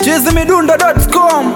chizimidundo.com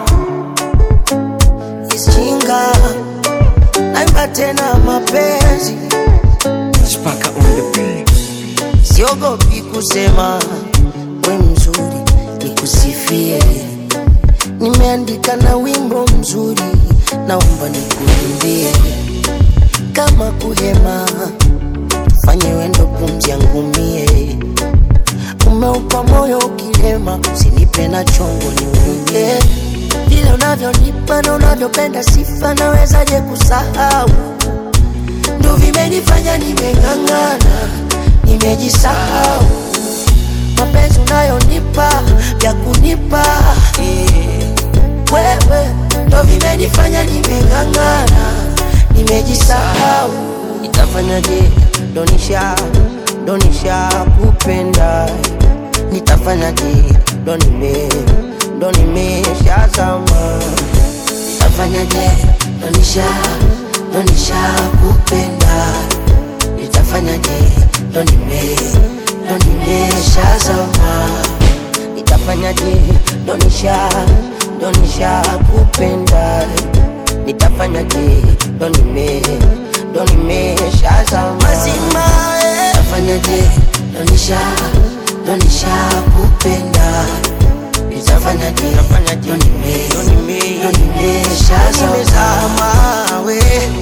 Ishinga naimba tena mapenzi, Spaka on the beat. siogopi kusema we mzuri, nikusifie. Nimeandika na wimbo mzuri, naomba nikuimbie. Kama kuhema, fanye wendo pumzi yangu mie. Umeupa moyo ukilema, usinipe na chongo niumie. Vile unavyonipa na unavyopenda sifa, nawezaje kusahau? ndo vimenifanya nimeng'ang'ana, nimejisahau. Mapenzi unayonipa ya kunipa eh, wewe ndo vimenifanya nimeng'ang'ana, nimejisahau. Nitafanyaje? Donisha donisha kupenda, nitafanyaje? Ndo nime ndo nimeshazama nitafanyaje? Donisha donisha kupenda, nitafanyaje? Ndo nime ndo nimeshazama nitafanyaje? Donisha donisha kupenda, nitafanyaje? Ndo nime ndo nimeshazama mazima nitafanyaje? Donisha donisha kupenda nitafanyaje? Ndo nime ndo nime ndo nimeshazama we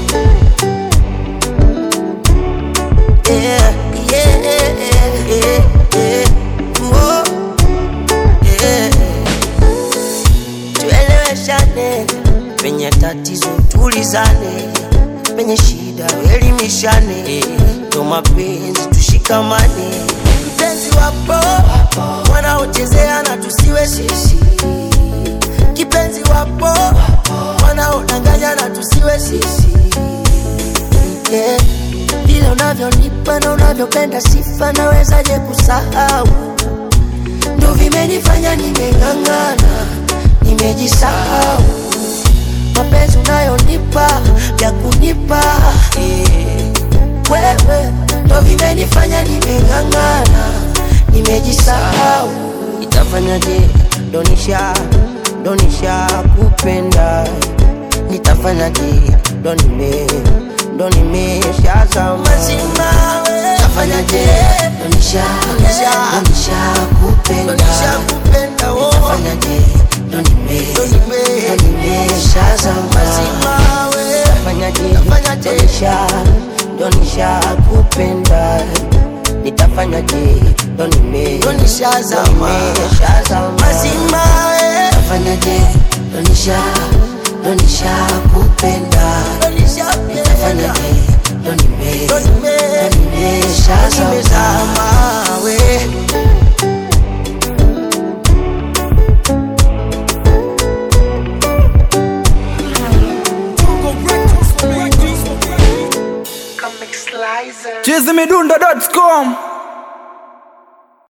yeah, yeah, yeah, yeah. Oh, yeah. Tueleweshane penye tatizo, tulizane penye shida, elimishane ndo mapenzi, tushikamane. Mpenzi wapo wanaochezea na tusiwe sisi, kipenzi wapo wanaodanganya na tusiwe sisi yeah. Vile unavyonipa na unavyopenda sifa, nawezaje kusahau? Ndo vimenifanya nimeng'ang'ana, nimejisahau. Mapenzi unayonipa ya kunipa eh, wewe ndo vimenifanya nimeng'ang'ana, nimejisahau. Nitafanyaje? Donisha donisha kupenda, nitafanyaje? Ndo nime ndo nimeshazama mazima. Nitafanyaje? Donisha donisha kupenda, nitafanyaje? Ndo nime ndo nimeshazama mazima. Nitafanyaje? Donisha donisha kupenda nitafanyaje? Ndo nime ndo nishazama mazima. Nitafanyaje? Donisha donisha kupenda nitafanyaje? Ndo nime ndo nimeshazama we chizimidundo.com